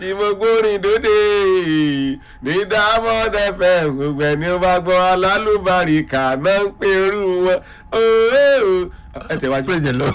tí mo gbórin dóde ní diamond fm gbogbo ẹni ó bá gbọ́ alálùbáríkà náà ń pè irú wọn ooo ẹ tẹ̀ wájú. praise the lord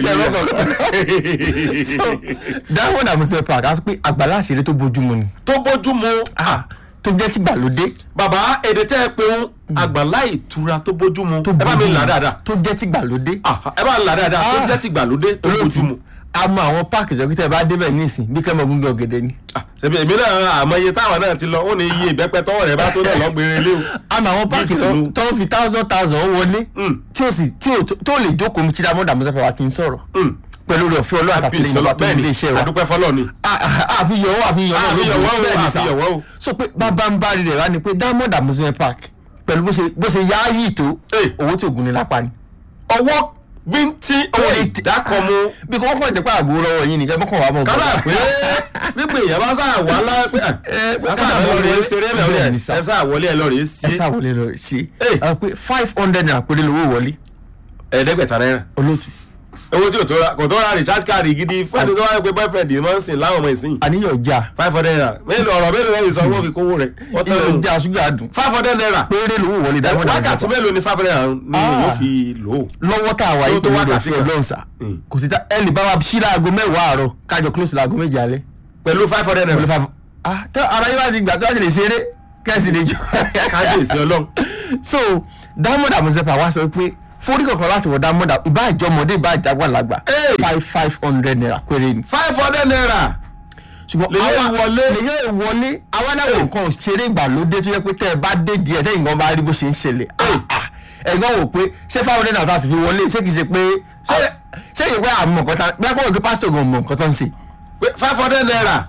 diamond amusement park a sọ pé àgbàlá àṣírí tó bójúmu ni tó bójú mu Ah, tó jẹ́ tìgbàlódé bàbá èdè tẹ́ ẹ pé ń àgbàlá ìtura tó bójú mu tó ẹ bá mi bójúmu, là dáadáa tó jẹ́ tìgbàlódé Ah, ẹ bá là dáadáa tó Ah. jẹ́ tìgbàlódé tó bójú mu. a mọ àwọn páàkì ìjọba tẹ bá débẹ̀ nísìn bí kẹ́mọ̀ gúngẹ́ ọ̀gẹ̀dẹ̀ ni Ah, ṣebí èmi náà àmọ́ iye táwọn náà ti lọ ó ní iye ìbẹ́pẹ́ tọwọ́ rẹ̀ bá tó náà lọ́gbẹ̀rẹ̀ lé o. a mọ àwọn páàkì Bí tìlú. tó ń fi thousand thousand wọlé Mm. tí ó sì tí ó tó lè jókòó mi tí diamond amusement park ti ń sọ̀rọ̀ Mm. pẹ̀lú rẹ̀ fún ọlọ́run àtàtúndì ìjọba tó ń ilé iṣẹ́ wa adúpẹ́ fọlọ́ ni. àfihàn owó àfihàn owó Àfihàn owó, bẹ́ẹ̀ ni sà. àfihàn owó. so pé bàbá ń bá rí rẹ̀ wá ni pé diamond amusement park pẹ̀lú bó ṣe bó ṣe yááyì tó Hey. owó tí ògùn ni lápá ni. ọwọ́ bíntín owó ìdákọ̀mu bí kò wọ́n jẹ́ pé àgbo lọ́wọ́ yín nìkan mọ́kàn wà mọ́ kálá pé gbígbé èèyàn bá sáà wá lá pé ẹ pé sáà ká wọlé wọlé. ṣeré ẹ Bẹ́ẹ̀ lọ ni sà. ẹ sáà wọlé ẹ lọ rèé sí ẹ ṣàwọlé lọ sí Hey. i pé five hundred naira péré lówó wọlé ẹ̀ẹ́dẹ́gbẹ̀ta náírà olóòtú owó tí ò tó ra kò tó ra recharge card gidi fún ẹni tó wáyé pé boyfriend yìí máa ń sìn láwọn ọmọ ìsìn àníyàn já five hundred naira mélòó ọ̀rọ̀ mélòó lẹ́yìn sọ owó fi kówó rẹ̀ wọ́n tán iyọ̀ lò já ṣúgà dùn five hundred naira péré lówó wọlé diamond wákàtí amusement park mélòó ni five hundred naira ni Ah. yóò fi lò ó. lọ́wọ́ tá a wà Tó yìí tó pẹ̀lú wákàtí òfin kan. ọlọ́run sà Mm. kò sí ta ẹ lè bá wa ṣí láago mẹ́wàá àárọ̀ kájọ close láago méje alẹ́ pẹ̀lú five hundred pẹ̀lú naira five ah tẹ ara yín bá ti gbà tó bá ti lè ṣeré kẹ́sì lè jọ. kábíyèsí ọlọ́run so diamond amusement park wá sọ pé forí kankan láti wọ diamond ìbá ìjọmọdé ìbá ìjàgbàlagbà Hey! five five hundred naira péré ni. five hundred naira ṣùgbọ́n Lèyẹ àwa- ìwọlé. lèyẹ ìwọlé àwọn aláwọ̀ nǹkan ṣeré ìgbàlódé tó yẹ pé tẹ́ ẹ bá dé díẹ̀ tẹ́yìn kan bá rí bó ṣe ń ṣẹlẹ̀ ah, ah, ẹ̀gbọ́n wò pé ṣé five hundred naira tá a sì fi wọlé ṣé kìí ṣe pé Ṣé- ṣé ìwé àmọ̀ nǹkan tá bí a kọ́ wọ́n pé pásítọ̀ gan mọ̀ nǹkan tó ń ṣe pé five hundred naira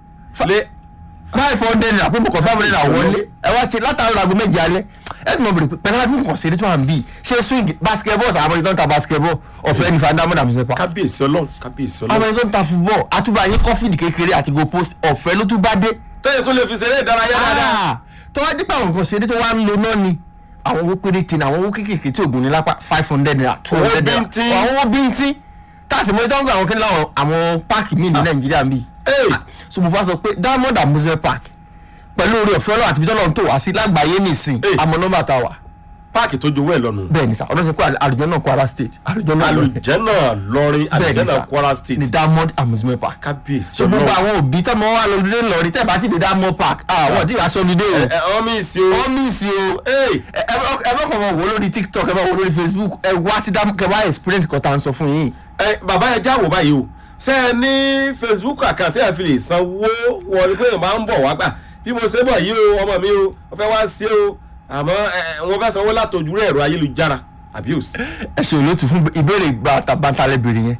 lé five hundred naira pé mo kàn five hundred naira wọlé ẹ wá ṣe látàrí aago méje alẹ́ ẹ ti mọ̀ bèrè pé pẹ̀lú àdúgbò nǹkan ṣeré tó wà ń bì ṣé swing basketball sàmọ́ ìtọ́ ń ta basketball ọ̀fẹ́ ní fàdámọ́dà àmúṣe pa kábíyèsí ọlọ́run kábíyèsí àwọn ọlọ́run ẹni tó ń ta football àtúbà yín kọ́fíìdì kékeré àti go post ọ̀fẹ́ ló tún bá dé tẹ́yìn tó lè fi ṣeré ìdárayá dáadáa Ah, tó wá dípò àwọn nǹkan ṣeré tó wá ń lo náà ni àwọn owó péréte ni àwọn owó kéékèèké tí ògùn ní lápá five hundred naira two Owó hundred naira bíntín. àwọn owó bíntín táàsì mọ́ ìtọ́jú àwọn kí láwọn àwọn páàkì míì ní nàìjíríà míì Hey. so mo fà sọ pé diamond amusement park pẹ̀lú orí ọ̀fẹ́ ọlọ́run àti ibi tọ́lọ́run tó wá sí lágbàáyé nìsín Hey. àmọ́ nọ́mbà tá a wà páàkì tó jowó ẹ̀ lọ́nu bẹ́ẹ̀ ni sà ọlọ́sẹ̀ pé àlùjọ náà kwara state àlùjọ náà lọ́rẹ̀ alùjẹ́nà lọrin bẹ́ẹ̀ ni alùjẹ́nà sà kwara state ní diamond amusement park kábíyèsí so gbogbo ọlọ́run àwọn òbí tọ́mọ wa lọ lóde lọrin tẹ́ẹ̀ bá ti dé diamond park àwọn tí ìwà sọ́lídé o ẹ ẹ ọmọ ìsì o wọ́n mí sí o Hey. ẹ ẹ bá ẹ bá kàn mọ wò lórí tiktok ẹ bá wò lórí facebook ẹ wá sí dáàmú kẹ wá experience kan tá à ń sọ fún yín. ẹ bàbá ẹ jáwọ́ báyìí o ṣé ẹ ní facebook àkáǹtì ẹ fi lè sanwó wọlé pé màá ń bọ̀ wá gbà bí mo ṣe bọ̀ yìí o ọmọ mi o mo fẹ́ wá sí o àmọ́ ẹ wọn fẹ́ sanwó látòjú rẹ̀ ẹ̀rọ ayélujára àbí ò sí. ẹ ṣe olóòtú fún ìbéèrè bàtàbàtà lẹ́bìrì yẹn.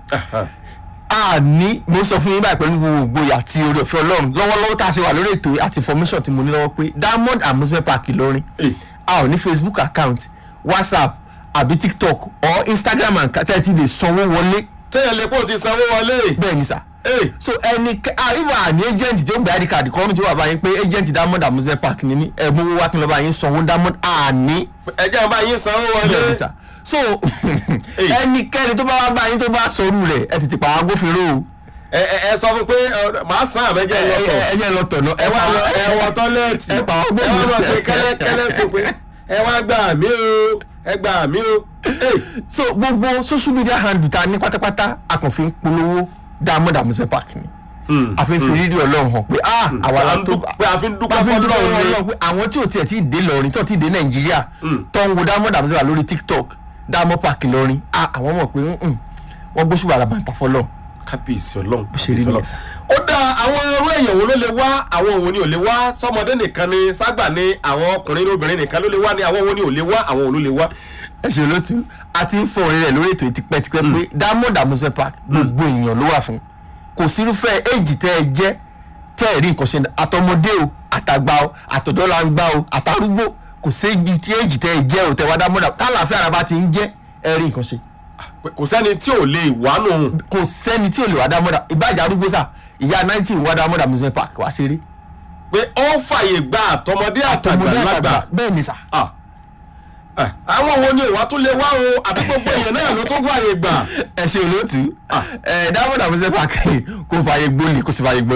a ní mo sọ fún yín báyìí pẹ̀lú gbogbo ìgboyà àti oore ọ̀fẹ́ ọlọ́run lọ́wọ́lọ́wọ́ tá a ṣe wà lórí ètò àti information tí mo ní lọ́wọ́ pé diamond amusement park ìlọrin Hey. a ò ní facebook account whatsapp àbí tiktok or instagram and tẹ́ ẹ ti lè sanwó wọlé téèyàn lè pò ti sanwó wọlé. bẹ́ẹ̀ ni sà. Hey. so ẹni àríwá ní agent tí ó gba id card kọ́ mi tí ó wà báyìí pé agent diamond amusement park ni mí ẹ̀ mú wá kí n lọ́ọ́ bá yín sanwó diamond àní ẹ jẹ́ bá yín sanwó wọlé. bẹ́ẹ̀ ni sà so Hey. ẹnikẹ́ni tó bá wá bá yín tó bá sọrú rẹ̀ ẹ tètè pa àwọn agbófinró o ẹ ẹ ẹ sọ fún pé ọ, màá san àbẹ́jẹ́ ẹ lọ́tọ̀. ẹ jẹ́ lọ tọ̀nà ẹ wá lọ ẹ wọ tọ́lẹ́ẹ̀tì ẹ pa ọgbẹ́ ẹ wá mi. lọ sí kẹ́lẹ́kẹ́lẹ́ tó pé ẹ wá gbà mí o ẹ gbà mí o. Hey. so gbogbo social media handle ta ní pátápátá a kàn fi ń polówó diamond amusement park ni àfi fi rírí ọlọ́run hàn pé ah àwa la tó pé a fi ń dúpẹ́ a fi ń dúpẹ́ fọ́lọ́run ni. ọlọ́run pé àwọn tí ò tiẹ̀ tí ì dé lọrin tó ti dé nàìjíríà tó ń wo diamond amusement park lórí tiktok diamond park lọrin ah àwọn mọ̀ pé mm, wọ́n gbóṣùbà àràbàǹtà fọlọ́run kábíyèsí ọlọ́run ṣe rí kábíyèsí nìyẹn ọlọ́run. sá. ó dá àwọn irú èèyàn wo ló lè wá àwọn òun ni ò lè wá sọmọdé nìkan ni ságbà ni àwọn ọkùnrin obìnrin nìkan ló lè wá ni àwọn òun ni ò lè wá àwọn òun ló lè wá. ẹ ṣe olótú a ti ń fọ orin rẹ lórí ètò tipẹ́tipẹ́ pé diamond amusement park gbogbo èèyàn ló wà fún kò sírúfẹ́ éèjì tẹ́ ẹ jẹ́ tẹ́ ẹ rí nǹkan ṣe àtọmọdé o àtàgbà o àtọ̀dọ́làgbà o àtàrúgbó kò sí éèjì tẹ́ ẹ jẹ́ o tẹ́ wá diamond tá àlàáfíà ara bá ti ń jẹ́ ẹ rí nǹkan ṣe kò sẹ́ni tí ò lè wá nù. kò sẹ́ni tí ò lè wá diamond ìbájà arúgbó sà ìyá nineteen wá diamond amusement park wá ṣeré pé ó fàyè gba àtọmọdé àtàgbà lágbà. bẹ́ẹ̀ ni sà Ah. Ah, àwọn wo ni ìwà tún lè wá o àbí gbogbo èèyàn náà ló tún fàyè gbà. ẹ ṣe olóòtú ẹ diamond amusement park kò fààyè gbolè kò sì fààyè gbolẹ̀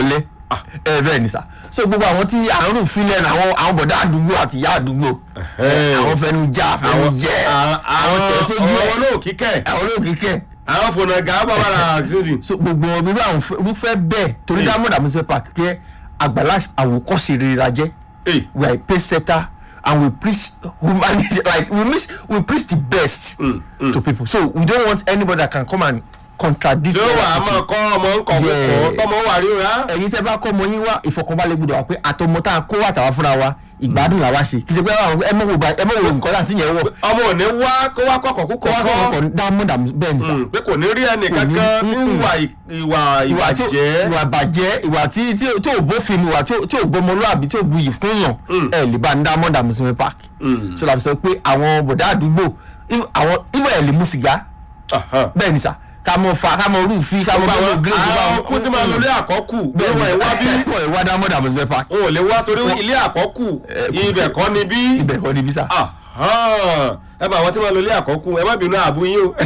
ẹ bẹ́ẹ̀ ni sà so gbogbo àwọn tí àrùn filẹ̀ ní àwọn àwọn bọ̀dá àdúgbò àti ìyá àdúgbò Ẹ̀hẹ́. àwọn fẹnu já fẹnu jẹ àwọn tẹ̀sójú àwọn ẹ̀ olóòkíkẹ́ àwọn olóòkìkẹ́ àwọn fònàgà bàbára àtúndì. so gbogbo wọn bíbá àwọn fẹ́- wọ́n fẹ́ bẹ́ẹ̀ torí Mm. diamond amusement park pé àgbàlá àwòkọ́ṣe rere la jẹ́ Hey. we are a pace setter and we preach humanity like we miss we preach the best Mm, mm. to people so we don't want anybody that can come and contradict tí ó wà á our máa teaching. kọ́ ọmọ ń kọ̀ kọ́ Yes. tọmọ wà rí ra. ẹ̀yin tẹ́ bá kọ́ ọmọ yín wá ìfọkànbalẹ̀ gbọ́dọ̀ wá pé àtọmọ tá a kó wà tàwa fúnra wa ìgbádùn làwa ṣe kì í ṣe pé àwọn ẹ mọ̀ wò bá- ẹ mọ̀ wò nǹkan láti yẹn wọ̀ ọmọ ò ní wá kó wá kọ̀kọ̀ kú kó wá kọ́ kọ̀kọ́ ọkọ̀ diamond am bẹ́ẹ̀ ni sà pé kò ní rí ẹnì Kò ní- kankan tí ń mm-mm. wà ì- ìwà ìwà tí ò- jẹ́. ìwà bàjẹ́ ìwà tí tí ò- tí ò bófin ìwà tí ò- tí ò gbọmọlúàbí tí ò buyì fún yàn Mm. ẹ lè bá ní diamond amusement park Mm. so la fi sọ pé àwọn bọ̀dá àdúgbò if- àwọn ìwà ẹ̀ lè mú sìgá Aha. bẹ́ẹ̀ ni sà ká mọ fa ká mọ rúùfì ká mọ Gbogbo bẹ́ẹ̀ àwọn gírèdì bá àwọn kú tí máa lọ ilé àkọ́kù bí bẹ́ẹ̀ wọ́n ẹ̀ wá bí wọ́n ẹ̀ wá diamond amusement park wọn ò lè wá torí ilé àkọ́kù ibẹ̀ kọ́ ni bí. ibẹ̀ kọ́ ni bí sà. Aha. ẹ bá àwọn tí wọ́n lọ ilé àkọ́kù ẹ má bínú àbú yín o.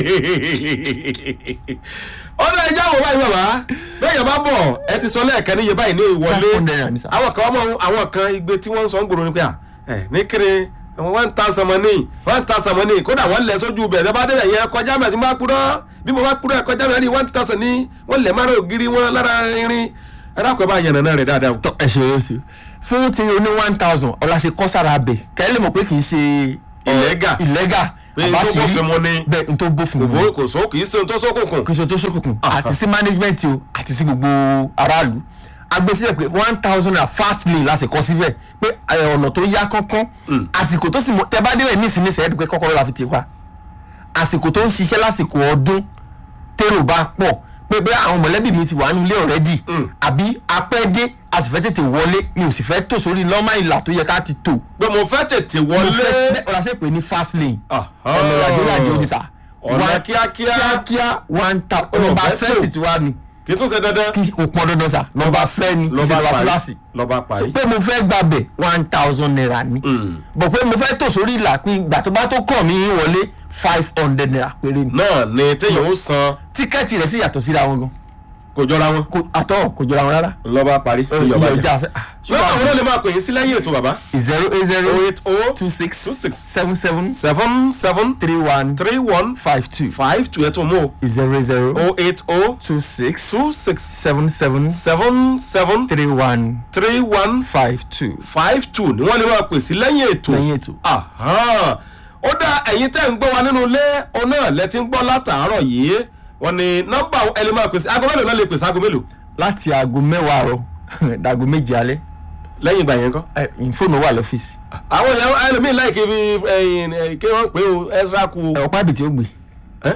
ọ̀dọ̀ ẹja wo báyìí bàbá bẹ́ẹ̀ yẹn bá bọ̀ ẹ ti sọ lẹ́ẹ̀kan níye báyìí ní ìwọlé Five hundred naira ni sà. àwọn kan ọmọ àwọn kan igbe tí wọ́n ń sọ ń gbòòrò ni pé à ẹ ní kiri one thousand money one thousand money kódà wọ́n lẹ̀ sójú bẹ̀ ẹ bá débẹ̀ yẹn kọjá mẹ́tí má kúrọ́ bí mo bá kúrọ́ ẹ kọjá mẹ́tí one thousand ní wọ́n lẹ̀ mára ògiri wọn lára irin ẹ dákun ẹ bá yànnà náà rẹ̀ dáadáa o. tọ ẹ ṣe é sí fún ti oní one thousand ọ̀la ṣe kọ́ sára abẹ kẹ́lẹ́ mọ̀ pé kì í ṣe Illegal. illegal Pé n tó bófin mu ni. bẹ́ẹ̀ n tó bófin mu kò kò só kì í ṣe ohun tó sókùnkùn. kì í ṣe tó ṣókùnkùn àti sí management o àti sí gbogbo aráàlú agbé síbẹ̀ pé one thousand naira fast lane la sì kọ́ síbẹ̀ pé ẹ, ọ̀nà tó yá kánkán àsìkò tó sì mọ tẹ bá débẹ̀ ní ìsinmi sẹ́yìn pé kọ́kọ́rọ́ la fi ti wá àsìkò tó ń ṣiṣẹ́ lásìkò ọdún tèrò bá pọ̀ pé bí àwọn mọ̀lẹ́bí mi ti wà nílé ọ̀rẹ́dì Mm. àbí apẹ́dé a sì fẹ́ tètè wọlé mi ò sì fẹ́ tò sórí lọ́mọ ìlà tó yẹ ká ti tò pé mo fẹ́ tètè mo wọlé. fẹ́ bẹ́ẹ̀ ọ̀la ṣe pé ní fast lane Aha. ọ̀nà ìrìnàjò ìrìnàjò ní sà ọ̀nà One- kíákíá kíákíá one thousand Ọ̀nà nọmba fẹ́ fẹ́ẹ̀sì tò. tí wàá ni kì í tún ṣe dandan. kí kò pọn dandan sà nọmba fẹ́ ni kì í ṣe nọmba kíláàsì lọ́ba so parí. pé mo fẹ́ gbàbẹ̀ one thousand naira ni Mm. bọ̀ pé mo fẹ́ tò sórí ìlà pé ìgbà tó bá tó kàn mí wọlé five hundred naira péré ni náà ni téèyàn ó san tíkẹ́ẹ̀tì rẹ̀ sì yàtọ̀ síra wọn gan kò jọra wọn. kò àtọ̀ kò jọra wọn rárá lọ́ba parí. ìyọ̀ ìyọ̀bá ọjà jà. ṣùgbọ́n àwọn náà lè máa pè yín sí lẹ́yìn ètò bàbá. zero eight zero oh eight oh two six two six seven seven seven seven three one three one five two five two ẹ̀ tó mú o. zero zero oh eight oh two six two six seven seven seven seven three one three one five two five two ni wọ́n lè máa pè sí lẹ́yìn ètò. lẹ́yìn ètò. Aha. ó dá ẹ̀yin tẹ́ ń gbọ́ wa nínú ilé òun náà lẹ ti ń gbọ́ látàárọ̀ yìí wọ́n ní nọ́mbà ẹ lè máa pèsè aago mélòó náà lè pèsè aago mélòó láti aago mẹ́wàá àárọ̀ dàgò méje alẹ́ lẹ́yìn ìgbà yẹn kọ́. ẹ, fóònù wà lọ́fíìsì àwọn èèyàn ẹlòmíín láì kí fi ẹyìn ẹ, kí wọ́n pè ó ezra kú ẹ, ọ̀pá ìbìtì ó gbé. ẹ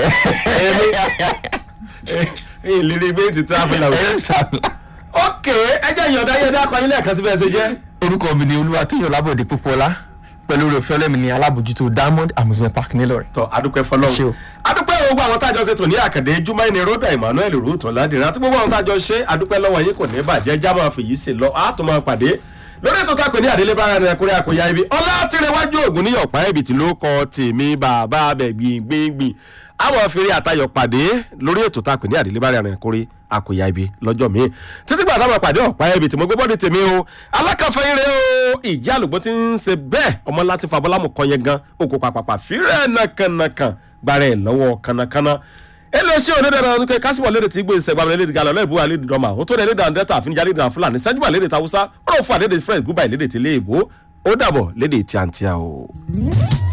ẹyìn lírí gbé ti travel out. ẹ ṣàlà. ok ẹ jẹ́ ìyọ̀dá yẹ̀dá kan yín lẹ́ẹ̀kan síbẹ̀ ṣe jẹ́. orúkọ mi ni olúwatóyìn ọlábọ̀dé pópọ́lá pẹ̀lú orí ọ̀fẹ́ ọlẹ́mi ní alábòjútó diamond amusement park nílọrin. tọ adúpẹ́ Ṣé fọlọ́run o. adúpẹ́ gbogbo àwọn tájọ ṣe tò ní àkàndé jumai ní rhoda emmanuel ruto ládìrín àti gbogbo àwọn tájọ ṣe adúpẹ́ lọ́wọ́ yín kò ní bàjẹ́ já máa fèyí sí lọ á tún máa pàdé lórí ètò kákò ní àdélé bára rẹ kúrẹ́ àkóyá ibi ọlá tìrẹwájú ògùn ní ọ̀pá ẹ̀bì tí ló kọ tèmi bàbá abẹ gbìngbìngbìn àwọn afẹ́rẹ́ àtayọ̀ pàdé lórí ètò tákò ní àdélé bára rẹ kúrẹ́ àkóyá ibi lọ́jọ́ míì títí gbà táwọn pàdé ọ̀pá ẹ̀bì tí mo gbé bọ́dé tèmi o alákàfẹ́ ire o ìyá àlùgbọ́n ti ń ṣe bẹ́ẹ̀ ọmọ láti fa bọ́lámù kan yẹn gan okò pàpàpà fírẹ́ nàkànàkàn gbàrẹ́ ẹ̀ lọ́wọ́ kànàkànà eléṣẹ́ onídàára ọdún kẹ kásìmọ̀ lédè tí gbé ìṣẹ̀gbà lédè galọ̀ lẹ́ẹ̀bù àlédè dọ́mà ó tó lédè dàndẹ́ta àfinijà lédè fúlàní sẹ́júbà lédè tàwùsá ó rọ̀ fún àlédè french gúbà lédè tí léèbó ó dàbọ̀ lédè tíátíá o.